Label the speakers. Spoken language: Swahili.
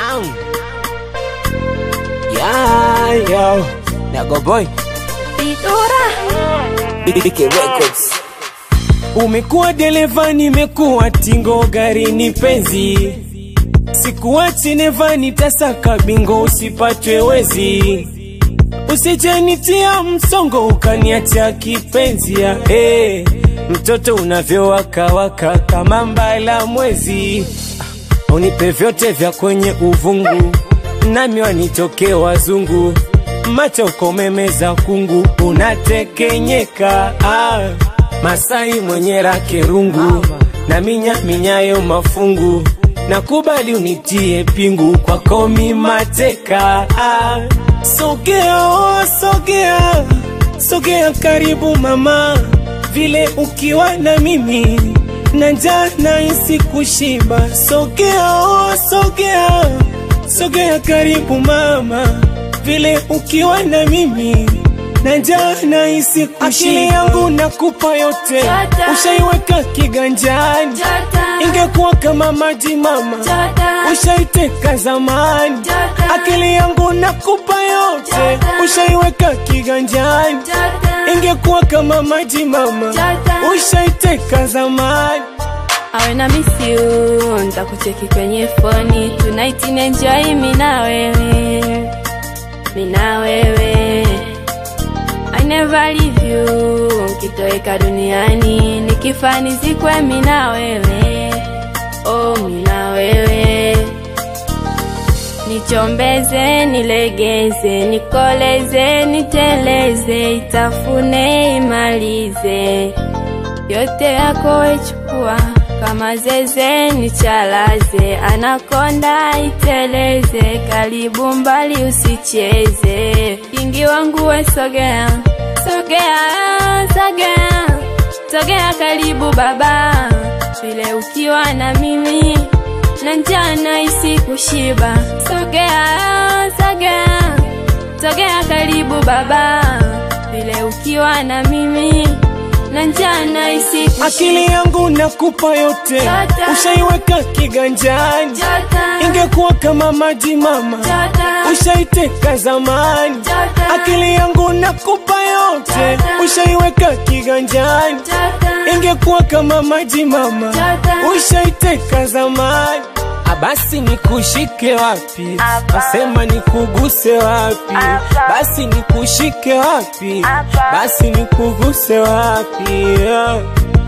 Speaker 1: Ang. Yeah, yo. Nago boy.
Speaker 2: Pitura
Speaker 1: BK Records.
Speaker 3: Umekuwa dereva, nimekuwa tingo, gari ni penzi, sikuachi neva, nitasaka bingo, usipatwe wezi, usijenitia msongo, ukaniacha kipenzi ya hey, mtoto unavyowakawaka kama mbala mwezi, Ah, unipe vyote vya kwenye uvungu, nami wanitoke wazungu, macho ukomemeza kungu, unatekenyeka ah. Masai mwenye rake rungu na minya minyayo mafungu, nakubali unitie pingu kwako mi mateka. Ah, Sogea oh, sogea sogea karibu mama, vile ukiwa na mimi na njaa nahisi kushiba. Sogea oh, sogea sogea karibu mama, vile ukiwa na mimi na njaa nahisi kushiba. Akili yangu nakupa yote,
Speaker 2: Jota.
Speaker 3: ushaiweka kiganjani,
Speaker 2: Jota
Speaker 3: ingekuwa kama maji mama,
Speaker 2: Jota
Speaker 3: ushaiteka zamani.
Speaker 2: Jota.
Speaker 3: Akili yangu nakupa yote,
Speaker 2: Jota.
Speaker 3: ushaiweka kiganjani,
Speaker 2: Jota
Speaker 3: ingekuwa kama maji mama,
Speaker 2: Jota.
Speaker 3: ushaiteka zamani.
Speaker 2: awe na miss you ntakucheki kwenye foni tonight nenjoy mina wewe mina wewe I never leave you nkitoweka duniani nikifa nizikwe mina wewe oh mina wewe nichombeze nilegeze nikoleze niteleze itafune imalize yote yako echukua kama zeze nichalaze anakonda iteleze karibu mbali usicheze kingi wangu we sogea sogea sogea sogea karibu baba vile ukiwa na mimi na njaa nahisi kushiba sogea sogea sogea karibu baba vile ukiwa na mimi na njaa nahisi kushiba
Speaker 3: Akili yangu nakupa yote,
Speaker 2: Jota.
Speaker 3: ushaiweka kiganjani,
Speaker 2: Jota,
Speaker 3: ingekuwa kama maji mama,
Speaker 2: Jota,
Speaker 3: ushaiteka zamani.
Speaker 2: Jota,
Speaker 3: Akili yangu nakupa yote,
Speaker 2: Jota.
Speaker 3: ushaiweka kiganjani,
Speaker 2: Jota,
Speaker 3: ingekuwa kama maji mama,
Speaker 2: Jota.
Speaker 3: ushaiteka zamani. Basi nikushike wapi? Nasema nikuguse wapi? Basi nikushike wapi? Basi nikuguse wapi? Yeah.